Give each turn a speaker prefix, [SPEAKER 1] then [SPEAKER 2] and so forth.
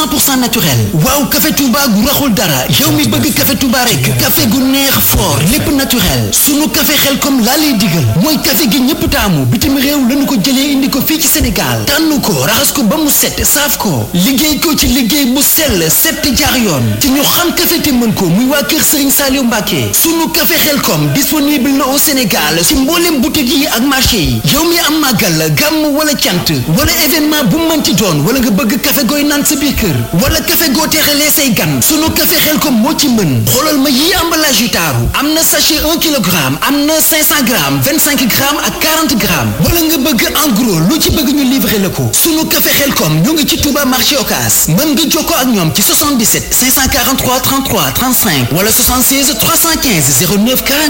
[SPEAKER 1] 100% naturel waaw café Touba gu raxul dara yow mi bëgg café Touba rek café gu neex fort lépp naturel sunu café xel comme laa lay digal mooy café gi ñëpp taamu bitim réew lañu ko jëlee indi ko fii ci Sénégal tànn ko raxas ko ba mu set saaf ko liggéey ko ci liggéey bu sell set jaar yoon te ñu xam café te mën ko muy waa kër Serigne Saliou Mbacké sunu café xel comme disponible na au Sénégal ci mboolem boutique yi ak marché yi yow mi am màggal gàmm wala cant wala événement bu mënti doon wala nga bëgg café gooy naan sa biir kër wala café goo teexalee say gan sunu café xel comme moo ci mën xoolal ma yi emballage yu taaru am na sachet 1 kilogramme am na 500 grammes 25 grammes ak 40 grammes wala nga bëgg en gros lu ci bëgg ñu livrer la ko sunu café xel comme ñoo ngi ci Touba marché Ocass mën nga jokkoo ak ñoom ci 77 543 33 35 wala 76 315 09 40